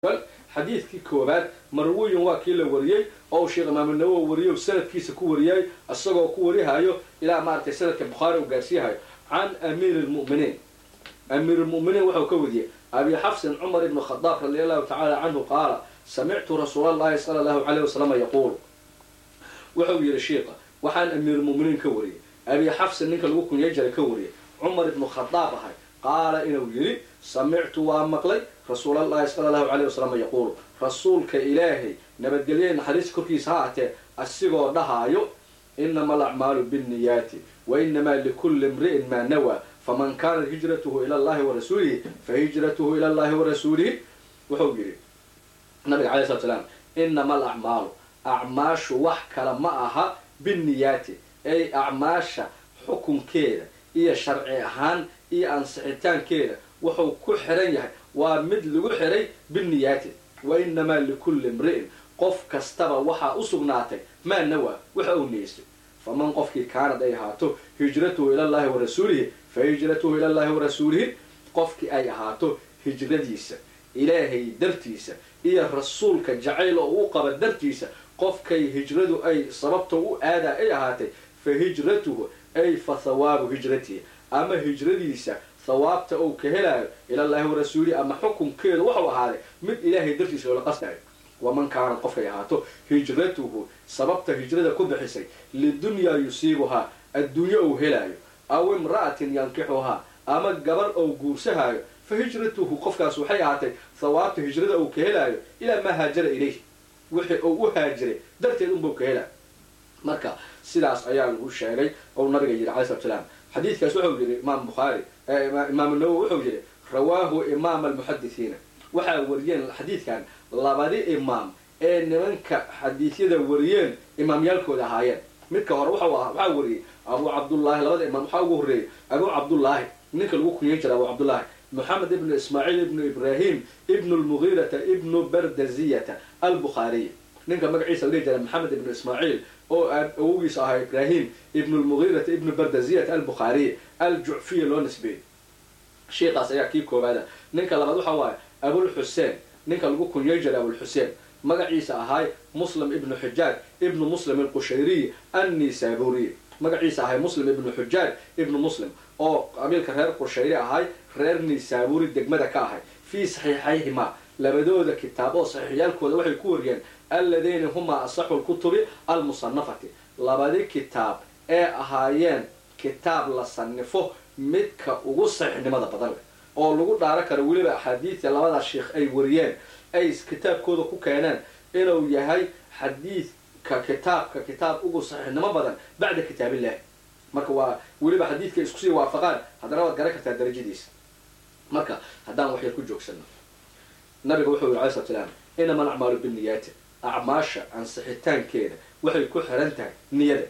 xadiidkii koobaad marwiyin waa kii la wariyey oo sheekh imaam nawowi wariyey sanadkiisa ku wariyay isagoo ku warihayo ilaa maaragtay sanadka bukhaari uu gaarsiihayo can amiiri lmu'miniin amiir lmu'miniin wuxuu ka wariyey abi xafsin cumar ibn khadaab radi allahu tacala canhu qaala samictu rasuula allahi sala allahu calayh wasalama yaquulu wuxuu yidhi shiika waxaan amiirulmu'miniin ka wariyey abi xafsin ninka lagu kunyay jiray ka wariyey cumar ibnu khadaab ahay qaala inuu yidhi samictu waa maqlay rasuulallahi sala allahu calayh wasalam yaquulu rasuulka ilaahay nabadgelye naxariis korkiisa ha atee asigoo dhahaayo inama alacmaalu binniyaati wa inamaa likulli imri'in maa nawaa faman kaanat hijratuhu ila allahi wa rasuulihi fa hijratuhu ila allahi wa rasuulihi wuxuu yidhi nabiga calay slat slaam inama alacmaalu acmaashu wax kale ma aha binniyaati ay acmaasha xukunkeeda iyo sharci ahaan iyo ansixitaankeeda wuxuu ku xiran yahay waa mid lagu xiray binniyaati wa inamaa likulli imri'in qof kastaba waxaa u sugnaatay maa nawaa waxa uu niyeystay faman qofkii kaanad ay ahaato hijratuhu ila llahi wa rasuulihi fa hijratuhu ila llahi wa rasuulihi qofkii ay ahaato hijradiisa ilaahay dartiisa iyo rasuulka jacayl oo u qaba dartiisa qofkay hijradu ay sababta u aadaa ay ahaatay fa hijratuhu ay fa hawaabu hijratihi ama hijradiisa hawaabta uu ka helaayo ilallaahi wa rasuulihi ama xukunkeedu wuxuu ahaaday mid ilaahay dartiisa loola qasdayo waman kaanad qofkay ahaato hijratuhu sababta hijrada ku bixisay lidunyaa yusiibuhaa adduunyo uu helaayo aw imra'atin yankixuhaa ama gabar ou guursahaayo fa hijratuhu qofkaas waxay ahaatay hawaabta hijrada uu ka helaayo ilaa maa haajara ilayh wixii uu u haajiray darteed unbuu ka helaayo marka sidaas ayaa lagu sheegay ou nabiga yidhi calai slat slaam xadiidkaas wuxuu yidhi imaam bukhaari imaam nawowi wuxuu yidhi rawaahu imaam almuxadisiina waxaa wariyeen xadiidkan labadi imaam ee nimanka xadiisyada wariyeen imaamyaalkooda ahaayeen midka hore waxaa wariyey abu cabdullaahi labada imaam waxaa ugu horreeyey abu cabdullaahi ninka lagu kunyan jira abu cabdullaahi moxamed ibnu ismaaciil ibnu ibrahim ibnu lmugiirata ibnu bardaziyata albukhaariy ninka magaciisa la dhihi jira maxamed ibnu ismaaciil oo awogiisa ahaa ibrahim ibnu lmugiirata ibnu bardaziyata albukhaariy aljucfiya loo nisbeeyey sheikaas ayaa kii koobaada ninka labaad waxa waaye abulxuseen ninka lagu kunyay jira abulxuseen magaciisa ahaay muslim ibnu xujaaj ibnu muslim alqushayriy annisaaburiy magaciisa ahay muslim ibnu xujaaj ibnu muslim oo qabiilka reer qushayri ahay reer nisaaburi degmada ka ahay fii saxiixayhimaa labadooda kitaab oo saxiixyaalkooda waxay ku wariyeen alladayna humaa asaxu lkutubi almusanafati labadi kitaab ee ahaayeen kitaab la sanifo midka ugu saxiixnimada badan leh oo lagu dhaaro karo weliba axaadiidta labadaas sheikh ay wariyeen ay kitaabkooda ku keeneen inuu yahay xadiidka kitaabka kitaab ugu saxiixnimo badan bacda kitaabillahi marka waa weliba xadiidka iskusii waafaqaan haddana waad garan kartaa darajadiisa marka haddaan waxyar ku joogsano nabiga wuxuu yiri alai slat slaam inama alacmaalu binniyaati acmaasha ansixitaankeeda waxay ku xiran tahay niyada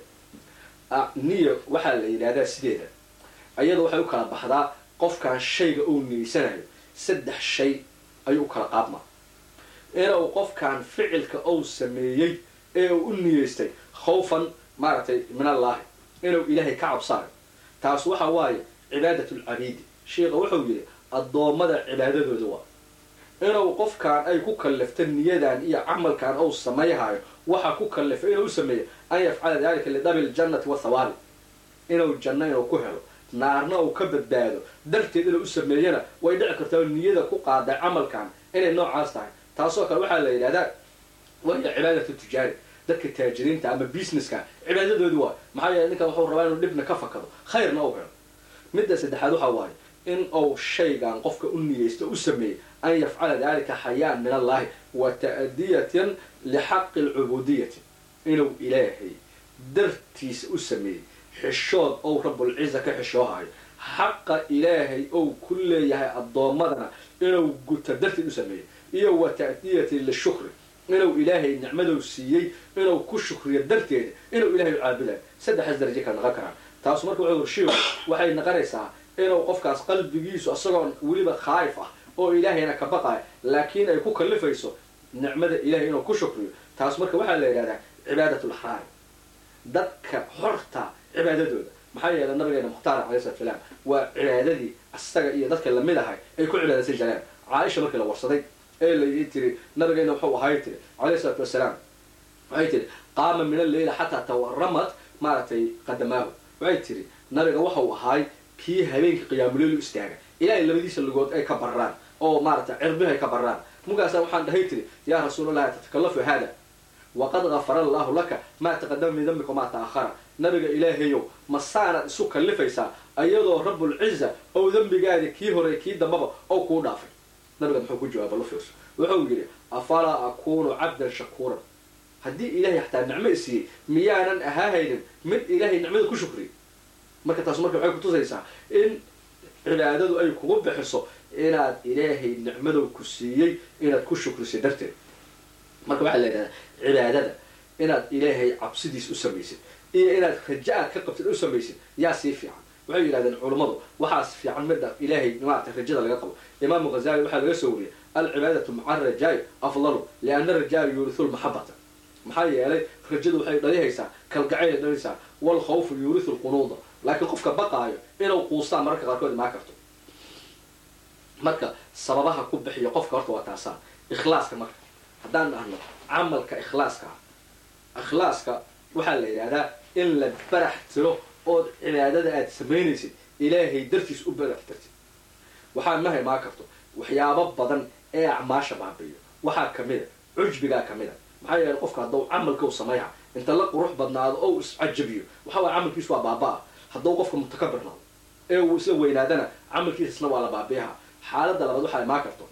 niya waxaa la yidhahdaa sideeda ayada waxay u kala baxdaa qofkan shayga uu niyeysanayo saddex shay ayuu u kala qaabmaa inuu qofkan ficilka uu sameeyey ee uu u niyeystay khawfan maaragtay min allaahi inuu ilaahay ka cabsaayo taas waxa waaye cibaadat lcabiidi sheikha wuxuu yidhi addoommada cibaadadooda waa inuu qofkan ay ku kallifta niyadan iyo camalkan uu samayhayo waxa ku kallifa inuu u sameeyo an yafcala dalika lidabi ljannati wathawaabi inuu janno inuu ku helo naarna uu ka badbaado darteed inuu u sameeyana way dhici kartaa niyada ku qaaday camalkan inay noocaas tahay taasoo kale waxaa la yidhahdaa waya cibaadatu tijaari dadka taajiriinta ama businesska cibaadadoodu waa maxaa yeele ninkan wuxuu rabaa inuu dhibna ka fakado khayrna u helo midda saddexaad waxa waaye in uu shaygan qofka u niyeysto u sameeyey an yafcala dalika xayaan min allahi wa ta'diyatan lixaqi alcubudiyati inuu ilaahay dartiisa u sameeyey xishood ou rabulciza ka xishoohayo xaqa ilaahay ou ku leeyahay addoommadana inuu guta darteed u sameeyo iyo wa ta'diyati lishukri inuu ilaahay nicmadou siiyey inuu ku shukriyo darteeda inuu ilahay u caabudayo saddexaas daraje kala naqon karaan taasu marka wuxuu shiiku waxay naqonaysaa inuu qofkaas qalbigiisu isagoon weliba khaayif ah oo ilaahayna ka baqayo laakiin ay ku kallifayso nicmada ilahay inuu ku shukriyo taas marka waxaa la yidhahdaa cibaadat laxraari dadka xorta cibaadadooda maxaa yeelay nabigeena mukhtaar calai slat salaam waa cibaadadii asaga iyo dadka lamid ahay ay ku cibaadaysan jireen caaisha markii la warsaday ee la tiri nabigayna wuxuu ahay tiri calayhi isalaatu wasalaam waxay tiri qaama min alleyla xataa tawaramat maaragtay qadamaahu waxay tiri nabiga waxau ahaay kii habeenkii qiyaamuleylu istaaga ilaahay labadiisa lugood ay ka barraan oo maaragtay cirbihi ay ka barraan markaasa waxaan dhahay tiri yaa rasuulallahi tatakalafu haada waqad gafara allahu laka maa taqadama min dambika maa ta'ahara nabiga ilaahayow masaanaad isu kallifaysaa ayadoo rabbulciza ou dembigaada kii hore kii dambaba oo kuu dhaafay nabiga muxuu ku jawaaba la fiirso wuxuu yidhi afalaa akunu cabdan shakuuran haddii ilaahay xataa nicmo isiiyey miyaanan ahaahaynin mid ilaahay nicmada ku shukriy marka taas marka waxay kutusaysaa in cibaadadu ay kugu bixiso inaad ilaahay nicmadow ku siiyey inaad ku shukrisay darteed marka waxaa la yidhahdaa cibaadada inaad ilaahay cabsidiis u samaysid iyo inaad raja aad ka qabtid u samaysid yaa sii fiican waxay yidhahdeen culummadu waxaas fiican midda ilaahay maarata rajada laga qabo imaamu ghazali waxaa laga soo wariyay alcibaadatu maca arajaai afdalu liana arajaai yuurisu lmaxabata maxaa yeelay rajadu waxay dhalihaysaa kalgacayay dhalaysaa walkhawfu yuurisu lqunuuda laakiin qofka baqaayo inuu quustaan mararka qaarkood imaan karto marka sababaha ku bixiya qofka horta waa taasaa ikhlaaska marka haddaan dhahno camalka ikhlaaska ah ikhlaaska waxaa la yidhahdaa in la barax tiro ood cibaadada aad samaynaysid ilaahay dartiis u barax tirtid waxaa ma imaan karto waxyaabo badan ee acmaasha baabiyo waxaa kamida cujbigaa kamida maxaa yeelay qofka hadduu camalka u sameeya inta la qurux badnaado oo iscajabiyo waxa waaya camalkiisu waa baaba-a hadduu qofka mutakabir noqdo ee uu isla weynaadana camalkiisasna waa la baabiyaha xaaladda labaad waxaa imaan karto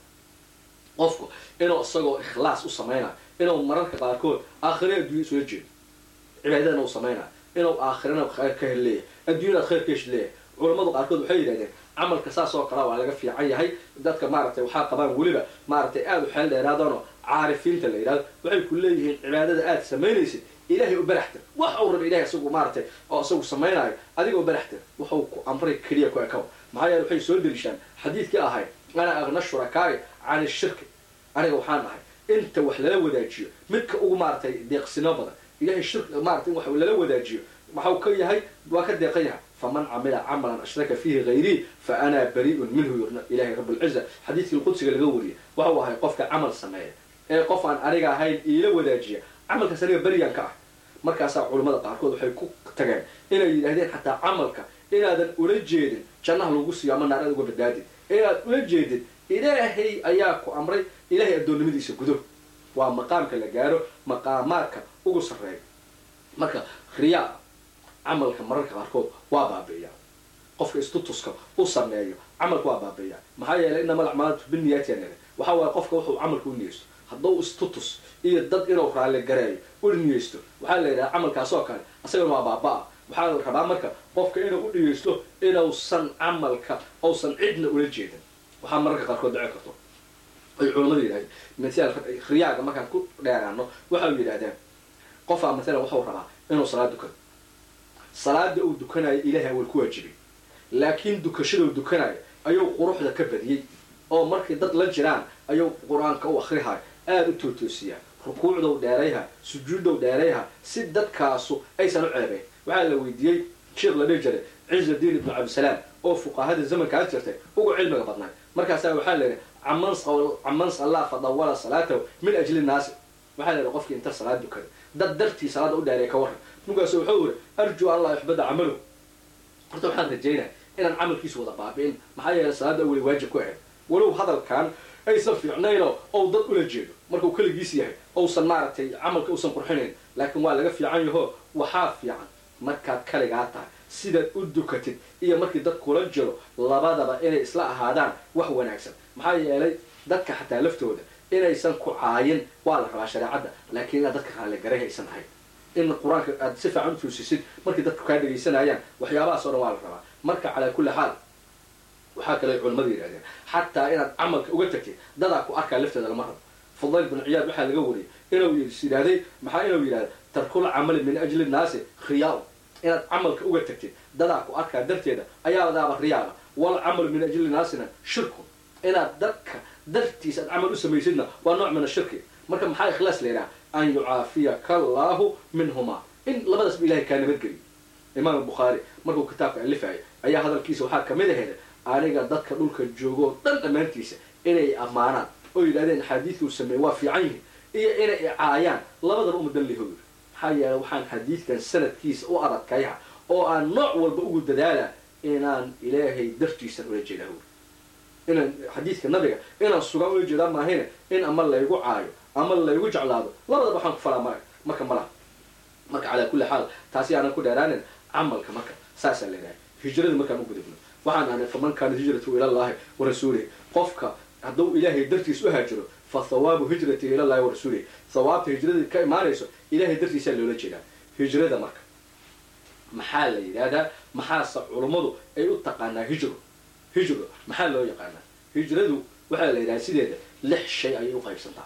qofku inuu isagoo ikhlaas u samaynayo inuu mararka qaarkood aakhire adduunya isula jeedo cibaadadana uu samaynayo inuu aakhirana khayr ka hel leeyahay adduunyanaad khayr ka hesh leeyahay culammadu qaarkood waxay yidhahdeen camalka saas oo kala waa laga fiican yahay dadka maaragtay waxaa qabaan weliba maaragtay aada u xeel dheeraadano caarifiinta la yidhahdo waxay ku leeyihiin cibaadada aada samaynaysid ilaahay u baraxtir wax uu raba ilahay isagu maaragtay oo isagu samaynayo adiga u baraxtir waxuu ku amray keliya ku ekaw maxaa yeele waxay soo deliishaan xadiidkii ahay ana agna shurakaai can ishirki aniga waxaan ahay inta wax lala wadaajiyo midka ugu maaragtay deeqsino badan ilahay shirk maarata in wax lala wadaajiyo waxau ka yahay waa ka deeqan yahay faman camila camalan ashraka fiihi hayrii fa ana bari'un minhu ilahay rablciza xadiidkii lqudsiga laga wariyay waxau ahay qofka camal sameeya ee qof aan aniga ahayn iila wadaajiya camalkaas aniga beryan ka ah markaasaa culammada qaarkood waxay ku tageen inay yidhahdeen xataa camalka inaadan ula jeedin jannaha lagu siiyo ama naarada uga badbaadid inaad ula jeedid ilaahay ayaa ku amray ilahay addoonnimadiisa gudo waa maqaamka la gaaro maqaamaadka ugu sarreeya marka riyaa camalka mararka qaarkood waa baabi'iyaa qofka istutuska u sameeyo camalka waa baabi'iyaa maxaa yeelay inama alacmaalatu biniyaatiyan waxaa waaye qofka wuxuu camalka u niyeysto hadduu istutus iyo dad inuu raalli gareeyo u niyeysto waxaa la yidhaha camalkaas oo kale asagana waa baaba-a waxaa la rabaa marka qofka inuu u niyeysto inuusan camalka uusan cidna ula jeedin waxaa mararka qaarkood dhici karto ay culamadu yidhahdeen mataal riyaaga markaan ku dheeraano waxau yidhahdeen qofaa matalan waxau rabaa inuu salaad dukado salaada uu dukanayo ilaahay awal ku waajibay laakiin dukashadau dukanayo ayuu quruxda ka badiyey oo markay dad la jiraan ayuu qur-aanka u akrihayo aada u tootoosiyaa rukuucdou dheerayha sujuuddou dheerayha si dadkaasu aysan u ceebeyn waxaa la weydiiyey sheekh la dhihi jiray cizudiin ibnu cabdisalaam oo fuqahada zamankaas jirtay ugu cilmiga badnay markaasaa waxaa la yidhi caman sallaa fadawala salaatahu min ajli naasi waxaa la yidhi qofkii inta salaad dukada dad dartii salaada u dheeray ka warran markaasu wuxuu yidhi arjuu an laa yuxbada camaluhu horta waxaan rajaynaya inaan camalkiisu wada baabi'in maxaa yeelay salaada aweli waajib ku ahayd walow hadalkan aysan fiicnaynoo ou dad ula jeedo markuu keligiis yahay ousan maaragtay camalka uusan qurxinayn laakiin waa laga fiican yaho waxaa fiican markaad kaligaa tahay sidaad u dukatid iyo markii dad kula jiro labadaba inay isla ahaadaan wax wanaagsan maxaa yeelay dadka xataa laftooda inaysan ku caayin waa la rabaa shareecadda laakiin inaad dadka raalligaray aysan ahayn in qur-aanka aad si fiican u tuusisid markii dadku kaa dhegaysanayaan waxyaabahaas o dhan waa la rabaa marka calaa kulli xaal waxaa kale culamadu yidhahdeen xataa inaad camalka uga tagtid dadaa ku arkaa lafteeda lama rabo fudayl bin ciyaad waxaa laga wariyay inuu yidhahday maxaa inuu yidhahda tarkul camali min ajli nnaasi khiyaa inaad camalka uga tagtid dadaa ku arkaa darteeda ayaadaaba riyaaba wal camalu min ajli naasina shirku inaad dadka dartiisa aad camal u samaysidna waa nooc min ashirki marka maxaa ikhlaas la yidhaha an yucaafiyaka allaahu minhumaa in labadaasba ilahay kaa nabadgeliyo imaam bukhaari markuu kitaabka alifayo ayaa hadalkiisa waxaa kamid aheeda aniga dadka dhulka joogoo dhan dhammaantiisa inay ammaanaan oo yidhahdeen xadiidkuu sameeyey waa fiican yihin iyo inay icaayaan labadaba umadan liho yiri maxaa yeele waxaan xadiidkan sanadkiisa u adadkayha oo aan nooc walba ugu dadaala inaan ilaahay dartiisan ula jeedaa uri inaan xadiidka nabiga inaan sugaan ula jeedaa maahayne in ama laygu caayo ama laygu jeclaado labadaba waxaan ku falaa marka marka malaha marka calaa kulli xaal taasi aanan ku dheeraanin camalka marka saasaa la yidhaha hijrada markaan u gudubno waxaan ahnay faman kaana hijratu ilallahi wa rasuulihi qofka hadduu ilaahay dartiis u haajiro fa thawaabu hijratihi ilallahi wa rasuulihi thawaabta hijradii ka imaanayso ilahay dartiisaa loola jeedaa hijrada marka maxaa la yidhahdaa maxaase culummadu ay u taqaanaa hijro hijro maxaa loo yaqaanaa hijradu waxaa la yidhaha sideeda lix shay ayay u qaybsantaa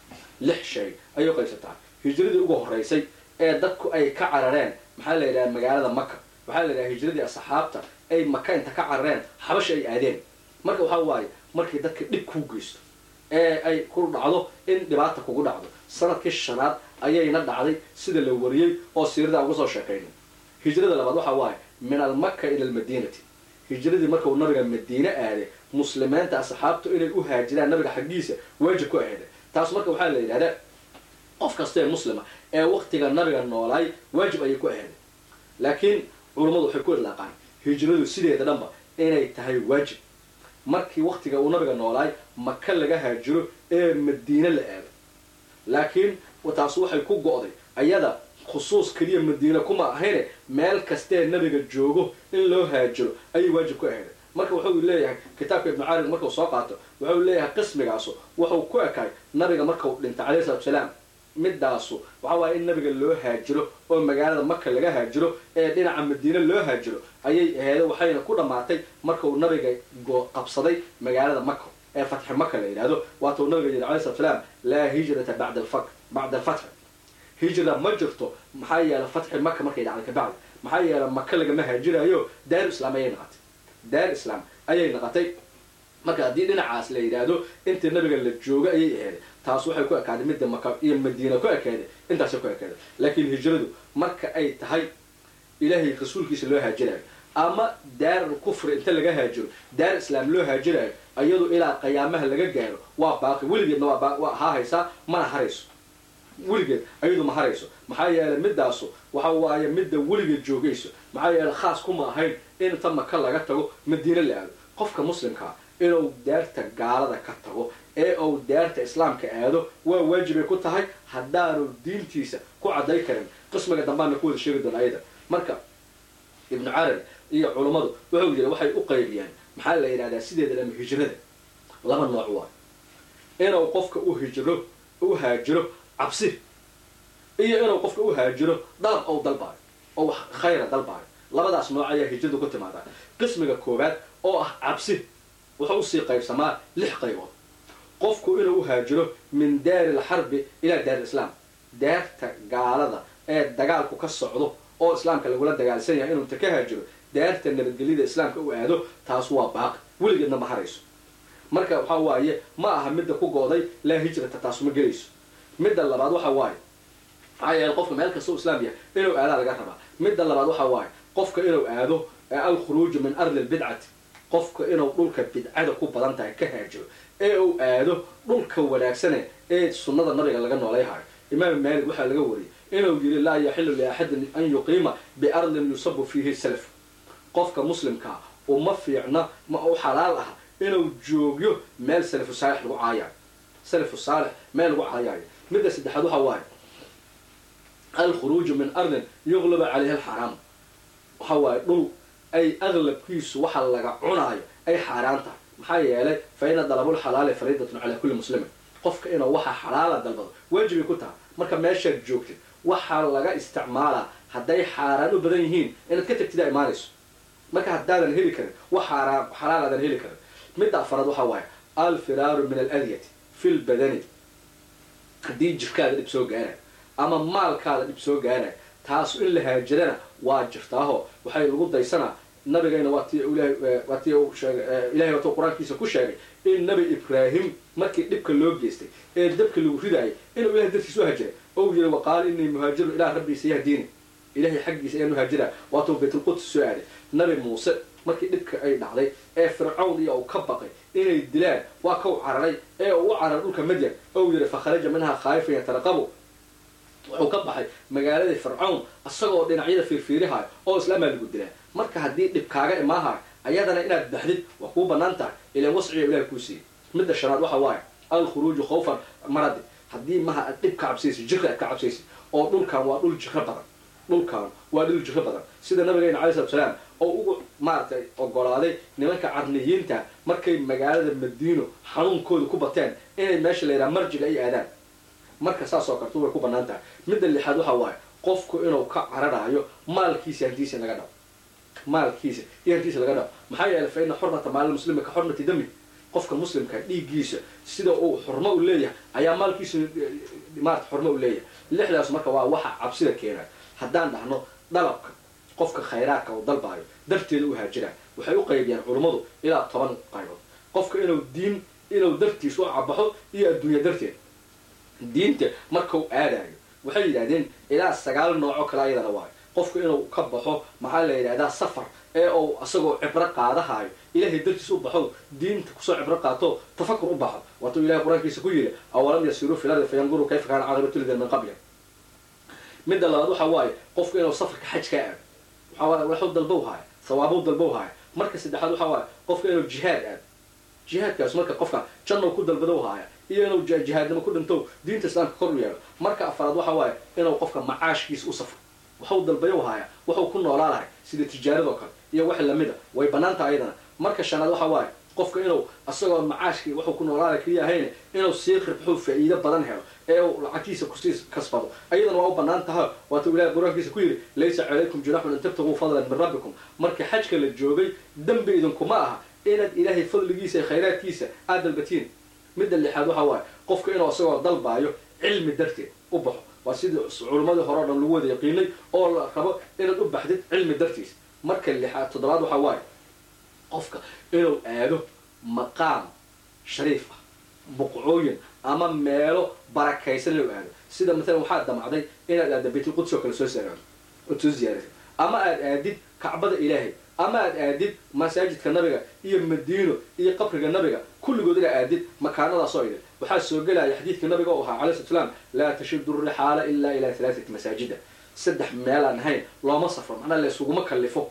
lix shay ayay u qaybsantaa hijradii ugu horeysay ee dadku ay ka carareen maxaa la yidhaha magaalada maka waxaa la yidhaha hijradii asxaabta ay maka inta ka carareen xabasha ay aadeen marka waxaa waaye markii dadka dhib kuu geysto ee ay ku dhacdo in dhibaata kugu dhacdo sanadkii shanaad ayayna dhacday sida la wariyey oo siirada uga soo sheekaynay hijrada labaad waxaa waaye min almaka ila almadiinati hijradii markau nabiga madiine aaday muslimiinta asxaabtu inay u haajiraan nabiga xaggiisa waajib ku aheeda taas marka waxaa la yidhahdaa qof kasta ee muslima ee waktiga nabiga noolaay waajib ayay ku aheeday laakiin culummadu waxay ku idlaaqaan hijradu sideeda dhanba inay tahay waajib markii waktiga uu nabiga noolaay maka laga haajiro ee madiine la aado laakiin taas waxay ku go'day ayada khusuus keliya madiine kuma ahayne meel kastee nabiga joogo in loo haajiro ayay waajib ku aheeday marka wuxuu leeyahay kitaabka ibnu caarid markuu soo qaato wuxuu leeyahay qismigaasu wuxuu ku ekay nabiga markau dhintay calayhi salatu salaam midaasu waxa waaye in nabiga loo haajiro oo magaalada maka laga haajiro ee dhinaca madiine loo haajiro ayay aheeda waxayna ku dhammaatay markuu nabiga qabsaday magaalada maka ee fatxi maka la yidhahdo waatuu nabiga yidhi alay slat salaam laa hijrata bada bacda alfatxi hijra ma jirto maxaa yeele fatxi maka markay dhacday kabacdi maxaa yeele maka lagama haajirayo daar islaam ayay naqatay daar islaam ayay naqatay marka haddii dhinacaas la yidhaahdo intii nabiga la joogo ayay aheeday taas waxay ku ekaaday midda maka iyo madiina ku ekaaday intaasay ku ekaaday laakiin hijradu marka ay tahay ilaahay rasuulkiisa loo haajirayo ama daar kufri inta laga haajiro daar islaam loo haajirayo iyadu ilaa qiyaamaha laga gaaro waa baaqi weligeedna waa haa haysaa mana harayso weligeed ayadu ma harayso maxaa yeelay midaasu waxa waaye midda weligeed joogayso maxaa yeele khaas kuma ahayn in inta maka laga tago madiine la aado qofka muslimkaa inuu daarta gaalada ka tago ee uu daarta islaamka aado waa waajibay ku tahay haddaanu diintiisa ku cadday karin qismiga dambaana ku wada sheegi doona ayada marka ibnu carabi iyo culummadu wuxuu yidhi waxay u qaybiyaan maxaa la yidhahdaa sideeda dhama hijrada laba nooc waa inuu qofka u hijro u haajiro cabsi iyo inuu qofka u haajiro dalab ou dalbaayo oo wax khayra dalbaayo labadaas nooc ayaa hijradu ku timaadaa qismiga koowaad oo ah cabsi wuxuu usii qaybsamaa lix qaybood qofku inuu u haajiro min daari alxarbi ilaa daari islaam daarta gaalada ee dagaalku ka socdo oo islaamka lagula dagaalsan yahay inuu inta ka haajiro daarta nabadgelyada islaamka u aado taas waa baaqi weligeedna ma harayso marka waxa waaye ma aha midda ku gooday laa hijrata taasu ma gelayso midda labaad waxa waaye maxaa yeele qofka meel kasta u islaam yahay inuu aadaa laga rabaa midda labaad waxa waaye qofka inuu aado alkhuruuju min ardi lbidcati qofka inuu dhulka bidcada ku badan tahay ka haajiro ee uu aado dhulka wanaagsane ee sunnada nabiga laga noolayhayo imaam maalik waxaa laga wariyay inuu yidhi laa yaxilu liaxadin an yuqiima biardin yusabu fiihi salaf qofka muslimkaa uma fiicna ma u xalaal ah inuu joogyo meel salafu saalix lagu caayayo salafu saalix meel lagu caayaayo midda saddexaad waxa waaye alkhuruuju min ardin yuqlaba calayha alxaraam waxa waaye dhul ay aqlabkiisu waxa laga cunaayo ay xaaraan tahay maxaa yeelay fa ina dalabulxalaali fariidatun calaa kulli muslimin qofka inuu waxa xalaala dalbado waajibay ku tahay marka meeshaad joogtid waxaa laga isticmaalaa hadday xaaraan u badan yihiin inaad ka tagtida imaanayso marka haddaadan heli karin wax xaaraan xalaal aadan heli karin midda afaraad waxaa waaye alfiraaru min aladyati fi lbadani haddii jirkaada dhib soo gaarayo ama maalkaada dhib soo gaarayo taasu in la haajirana waa jirtaaho waxay lagu daysanaa nabigayna waa ti waa ti sheegay ilahay watuu qur-aankiisa ku sheegay in nabi ibraahim markii dhibka loo geystay ee dabka lagu ridaayay inuu ilahay dartiis u haajiray ou yiri waqaala inii muhaajiru ilaa rabbiisa yahdiini ilahay xaggiisa ayaan uhaajira waatuu baytulquds soo aaday nabi muuse markii dhibka ay dhacday ee fircawn iyo uu ka baqay inay dilaan waa kau cararay ee uu u cararay dhulka madyan ou yidhi fakharaja minhaa khaayifan yataraqabu wuxuu ka baxay magaaladii fircawn isagoo dhinacyada fiirfiirihayo oo islaamaa lagu dilaa marka haddii dhib kaaga imaahayo ayadana inaad baxdid waa kuu banaan tahay ilan wasciga ilahi kuu siiyey midda shanaad waxa waaye alkhuruuju khawfan maradi haddii maha aad dhib ka cabsaysid jirka aad ka cabsaysid oo dhulkan waa dhul jiro badan dhulkan waa dhul jiro badan sida nabigeena alai salatu salaam oo ugu maaragtay ogolaaday nimanka carniyiinta markay magaalada madiino xanuunkooda ku bateen inay meesha la yidhaha marjiga ay aadaan marka saas oo kartu way ku banaan tahay midda lixaad waxa waaye qofku inuu ka cararaayo maalkiisa hantiisa laga dhaco maalkiisa iyo hantiisa laga dhaco maxaa yeelay fa ina xurmata maali muslimi ka xurmati dami qofka muslimka dhiiggiisa sida uu xurmo u leeyahay ayaa maalkiisa maarata xurmo u leeyahay lixdaas marka waa waxa cabsida keenay haddaan dhahno dalabka qofka khayraadka uu dalbaayo darteeda u haajiraan waxay u qaybiyaan culummadu ilaa toban qaybood qofka inuu diin inuu dartiis u cabaxo iyo adduunya darteed diinta markau aadayo waxay yidhahdeen ilaa sagaal nooco kale ayadana waayo qofku inuu ka baxo maxaa la yidhahdaa safar ee uu isagoo cibro qaadahayo ilahay dartiis u baxo diinta kusoo cibro qaato tafakur u baxo waatuu ilahay qur-aankiisa ku yidhi awalam yasiruu fi lardi fayanduruu kayfa kaana caaqibatu lidin min qabli midda labaad waxa waaye qofku inuu safarka xajka aado waxaa waaye waxuu dalbow haaya sawaabuu dalbow haaya marka saddexaad waxa waaye qofka inuu jihaad aado jihaadkaas marka qofka jannow ku dalbadow haaya iyo inuu jihaadnimo ku dhinto diinta islaamka kor u yeelo marka afaraad waxa waaye inuu qofka macaashkiisa u safro waxuu dalbayow haaya waxuu ku noolaa lahay sida tijaaradoo kale iyo wax lamida way banaanta ayadana marka shanaad waxa waaye qofka inuu isagoo macaashkii wuxuu ku noolaala keliya ahayne inuu sii ribxuu faa'iido badan helo ee uu lacagtiisa kusii kasbado ayadana waa u banaan taha waatuu ilahay qur-aankiisa ku yidhi laysa calaykum junaxun an tabtaguu fadlan min rabbikum marka xajka la joogay dembi idinkuma aha inaad ilaahay fadligiisa iyo khayraadkiisa aad dalbatiin midda lixaad waxa waaye qofka inuu isagoo dalbaayo cilmi darteed u baxo waa sidii culimmadii hore o dhan lagu wada yaqiinay oo la rabo inaad u baxdid cilmi dartiis marka lixaad toddobaad waxa waaye qofka inuu aado maqaam shariif ah buqcooyin ama meelo barakaysan inuu aado sida maalan waxaad damacday inaad aadda baytulquds oo kale soo saarado ood soo ziyaarata ama aad aadid kacbada ilaahay ama aad aadid masaajidka nabiga iyo madiino iyo qabriga nabiga kulligood inaad aadid makaanadaasoo idin waxaa soo gelaya xadiidka nabiga oo ahaa calai slat slaam laa tashidu rixaala ilaa ilaa halaaati masaajida saddex meelaan ahayn looma safro macnaa la isuguma kallifo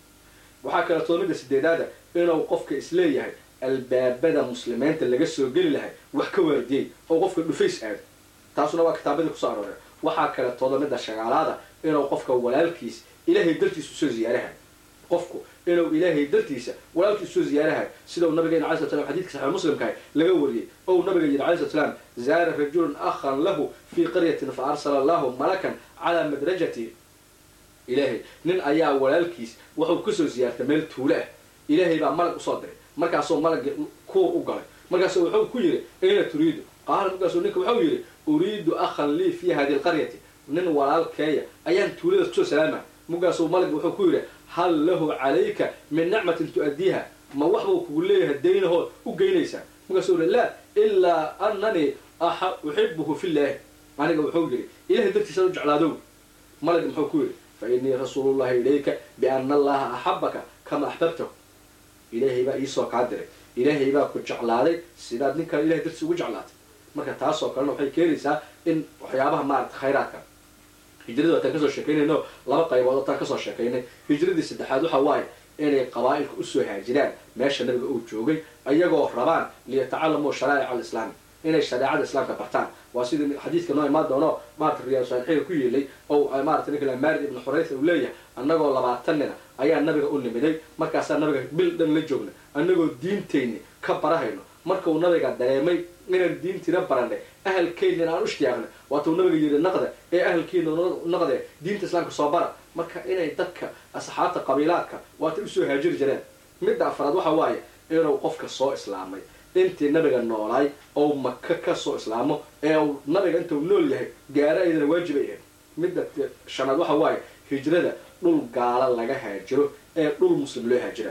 waxaa kaleetoo midda sideedaada inuu qofka isleeyahay albaabada muslimiinta laga soo geli lahay wax ka waardiyey oo qofka dhufays aado taasuna waa kitaabadii kusoo arooreen waxaa kaletooda midda shagaalaada inuu qofka walaalkiis ilaahay dartiisa usoo ziyaarahay qofku inuu ilaahay dartiisa walaalkiis usoo ziyaarahay sida uu nabigeena alai slat slam xadidka saxix muslimkaah laga wariyey ou nabiga yidhi alai slat slaam zaara rajulun akhan lahu fii qaryatin fa arsala allahu malakan calaa madrajati ilaahay nin ayaa walaalkiis wuxuu kasoo ziyaartay meel tuulo ah ilaahay baa malag usoo diray markaasuu malagii kuur u galay markaasu wuxuu ku yidhi ayna turiidu qaala markaasuu ninka wuxuu yidhi uriidu akhan lii fi hadi lqaryati nin walaalkeeya ayaan tuuladaas kusoo salaama markaasuu malagi wuxuu ku yidhi hal lahu calayka min nicmatin tu'addiiha ma waxbuu kugu leeyahay daynahood u geynaysaa markaasuu yihi laa ilaa ananii uxibuhu filaahi aniga wuxuu yidhi ilahay dartiisa u jeclaadow malagi muxuu ku yidhi fa inii rasuulullahi ilayka biana allaha axabaka kama axbabtahu ilaahay baa iisoo kaa diray ilaahay baa ku jeclaaday sidaad ninkan ilahay dartiisa ugu jeclaatay marka taasoo kalena waxay keenaysaa in waxyaabaha maarata khayraadka hijrada wataan kasoo sheekaynayno laba qaybood wataan kasoo sheekaynay hijradii saddexaad waxa waaye inay qabaa'ilka usoo haajiraan meesha nabiga uu joogay ayagoo rabaan liyatacalamuu sharaa'ic alislaami inay shareecada islaamka bartaan waa sidii xadiidka noo imaan doono maarata riyaal saalixiga ku yeelay oo maarata ninka maarid ibnu xuraysa uu leeyahay annagoo labaatan nina ayaa nabiga u nimiday markaasaa nabiga bil dhan la joogna annagoo diintayni ka barahayno markuu nabiga dareemay inaan diintiina baranay ahalkeynina aan u ishtiyaaqnay waatuu nabiga yidhi naqda ee ahalkeena naqde diinta islaamka soo bara marka inay dadka asxaabta qabiilaadka waatay usoo haajiri jireen midda afraad waxa waaye inuu qofka soo islaamay intii nabiga noolaay ou maka ka soo islaamo ee uu nabiga intuu nool yahay gaaro ayadana waajibay ahayd midda shanaad waxa waaye hijrada dhul gaala laga haajiro ee dhul muslim loo haajira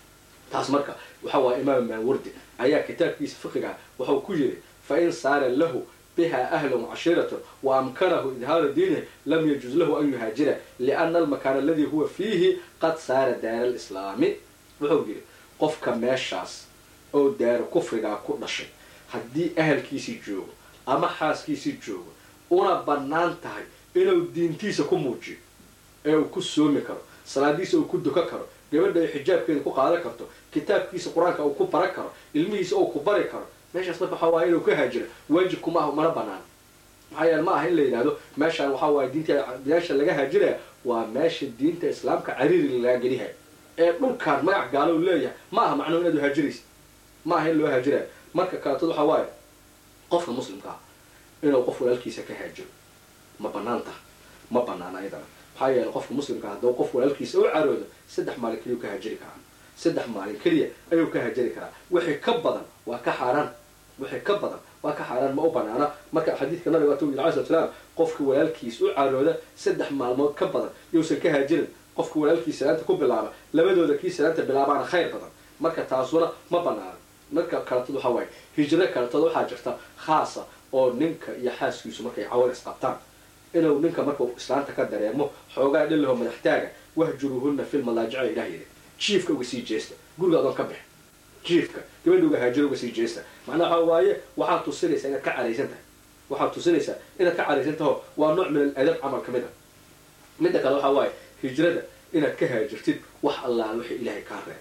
taas marka waxa waaye imaam maawardi ayaa kitaabkiisa fiqiga wuxuu ku yidhi fa in saara lahu biha ahlun cashiiratun wa amkanahu idhaaru diinihi lam yajuz lahu an yuhaajira liana almakaana aladii huwa fiihi qad saara daara alislaami wuxuu yidhi qofka meeshaas oo daaro kufrigaa ku dhashay haddii ahalkiisii joogo ama xaaskiisii joogo una bannaan tahay inuu diintiisa ku muujiyo ee uu ku soomi karo salaadiisa uu ku duka karo gabadha ay xijaabkeeda ku qaadan karto kitaabkiisa qur-aanka uu ku baran karo ilmihiisa uu ku bari karo meeshaas marka waxaa waaye inuu ka haajiro waajibku maaha mana banaan maxaa yeele ma aha in la yidhahdo meeshaan waxaa waaye diinta meesha laga haajiraya waa meesha diinta islaamka cariiri lagaa gelihay ee dhulkaan magac gaalo u leeyahay ma aha macnuhu inaad haajiraysa ma aha in loo haajiraya marka kaleetood waxaa waaye qofka muslimka ah inuu qof walaalkiisa ka haajiro ma banaan taha ma banaan ayadana maxaa yeele qofka muslimka hadduu qof walaalkiisa u caroodo saddex maalin keliya ka hajiri karaa saddex maalin keliya ayuu ka hajiri karaa wixii ka badan waa ka xaaraan wixii ka badan waa ka xaaraan ma u banaana marka xadiidka nabiga waatu yiri alai slat slaam qofka walaalkiis u carooda saddex maalmood ka badan yousan ka haajirin qofka walaalkiis salaanta ku bilaaba labadooda kii salaanta bilaabaana khayr badan marka taasuna ma banaana marka kaletood waxaa waaye hijro kaletood waxaa jirta khaasa oo ninka iyo xaaskiisu markay cawar isqabtaan inuu ninka markuu islaanta ka dareemo xoogaa dhilaho madaxtaaga wahjuruuhuna fi lmalaajica ilah yidhi jiifka uga sii jeesta guriga adoon ka bix jiifka gabadha uga haajiro uga sii jeesta macnaha waxaa waaye waxaad tusinaysaa inaad ka caraysan tahay waxaad tusinaysaa inaad ka caraysan taho waa nooc min aladab camal ka mid a midda kale waxaa waaye hijrada inaad ka haajirtid wax allaal wixii ilaahay kaa reeb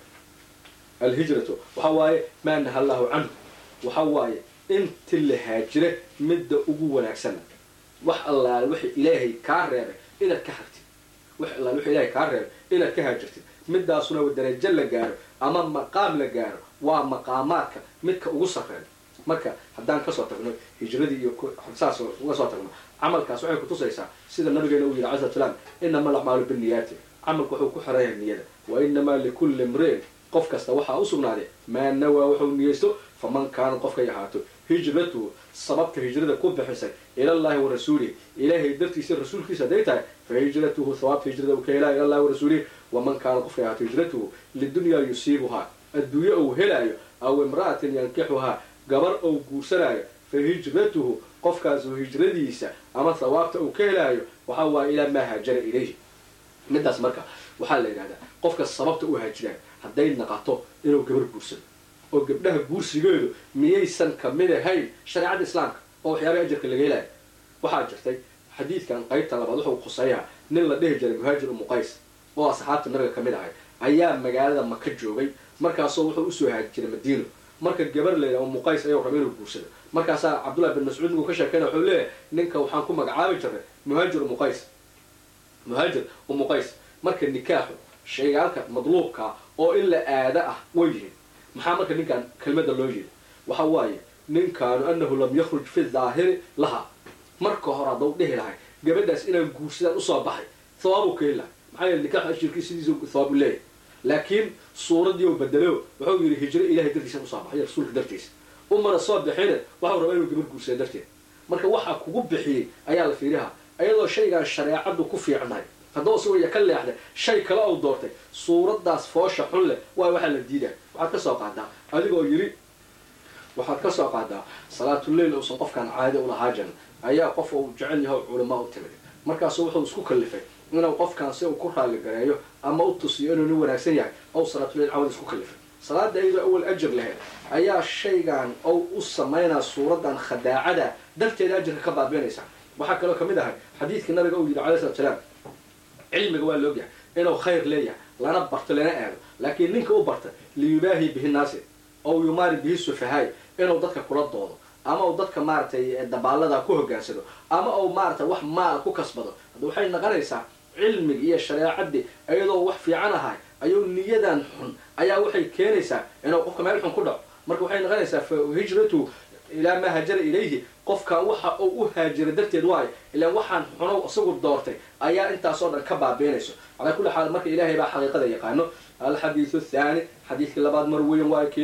alhijratu waxaa waaye maa naha allahu canhu waxaa waaye inti la haajire midda ugu wanaagsana wax allaal wixii ilaahay kaa reebay inaad ka hartid wax allaal wixii ilaahay kaa reebay inaad ka haajirtid midaasuna darajo la gaaro ama maqaam la gaaro waa maqaamaadka midka ugu sarreeya marka haddaan kasoo tagno hijradii iyo saas uga soo tagno camalkaas waxay kutusaysaa sida nabigeena uu yidhi cala slam inama alacmaalu biniyaati camalku wuxuu ku xiran yahay niyada wa inamaa likulli imri'in qof kasta waxaa u sugnaaday maa nawaa wuxuu niyeysto faman kaana qofkay ahaato hijratuhu sababta hijrada ku bixisay ilallahi wa rasuulihi ilaahay dartiisa rasuulkiisa hadday tahay fa hijratuhu sawaabta hijrada uu ka helaya ilallahi wa rasuulihi waman kaana qofkay ahaato hijratuhu lidunyaa yusiibuhaa adduunye ou helaayo aw imra'atin yankixuhaa gabar ou guursanaayo fa hijratuhu qofkaasu hijradiisa ama sawaabta uu ka helaayo waxaa waaye ilaa maa haajara ilayhi midaas marka waxaa la yidhahdaa qofka sababta u haajiraayo hadday naqato inuu gabar guursado oo gabdhaha guursigeedu miyaysan kamid ahayn shareecada islaamka oo waxyaabay ajarka laga helaayo waxaa jirtay xadiidkan qaybta labaad wuxuu khuseeyaa nin la dhihi jiray muhaajir umu qays oo asxaabta nabiga kamid ahay ayaa magaalada maka joogay markaasoo wuxuu usoo haajiray madiino marka gabar layidhaha umu qays ayuu raba inuu guursado markaasaa cabdullahi bin mascuud ninkuu ka sheekeyna wuxuu leeyahay ninka waxaan ku magacaabi jiray muhaajir umu qays muhaajir umu qays marka nikaaxu shaygaalka madluubkaa oo in la aada ah way yihiin maxaa marka ninkan kelmada loo yiri waxa waaye ninkaanu anahu lam yakhruj fi daahiri laha marka hore haddau dhihi lahay gabadhaas inaan guursadaan usoo baxay hawaabuu ka heli lahay maxaa yeele nikaaxu ashirkii sidiisu thawaabu leeyahy laakiin suuradii u bedelo wuxuu yidhi hijro ilahay dartiisa usoo baxay rasuulka dartiisa umana soo bixine waxau rabaa inuu gabar guursada darteed marka waxaa kugu bixiyey ayaa la fiirihaa ayadoo shaygaan shareecadu ku fiicnahay haddaba isagoo iya ka leexday shay kale ou doortay suuraddaas foosha xun leh waa waxaa la diidaa waxaad ka soo qaadaa adigoo yidhi waxaad ka soo qaadaa salaatuleil uusan qofkaan caadi ulahaa jirin ayaa qof uu jecel yahay culamaa u timid markaasu wuxuu isku kallifay inuu qofkaan si uu ku raali gareeyo ama u tusiyo inuu nin wanaagsan yahay ou salaatuleil cawad isku kallifay salaada iyadoo awal ajar lahayd ayaa shaygan ou u samaynaa suuraddan khadaacada darteeda ajarka ka baabiinaysa waxaa kaloo kamid ahay xadiidka nabiga uu yidhi calai slat salaam cilmiga waa la ogyahay inuu khayr leeyahay lana barto lana aado laakiin ninka u barta liyubaahi bihi naasi ow yumaari bihi sufahaay inuu dadka kula doodo ama uu dadka maaragtay dabaalada ku hogaansado ama uu maaratay wax maal ku kasbado hadda waxay naqonaysaa cilmigi iyo shareecadii iyadoo wax fiican ahay ayuu niyadan xun ayaa waxay keenaysaa inuu qofka meel xun ku dhaco marka waxay noqonaysaa fa hijratu ilaa maa hajara ilayhi qofkan waxa uu u haajira darteed waayo ilaan waxaan xunow isagu doortay ayaa intaasoo dhan ka baabiinayso calaa kulli xaal marka ilaahay baa xaqiiqada yaqaano alxadiidu thaani xadiidkii labaad mar weyn waayo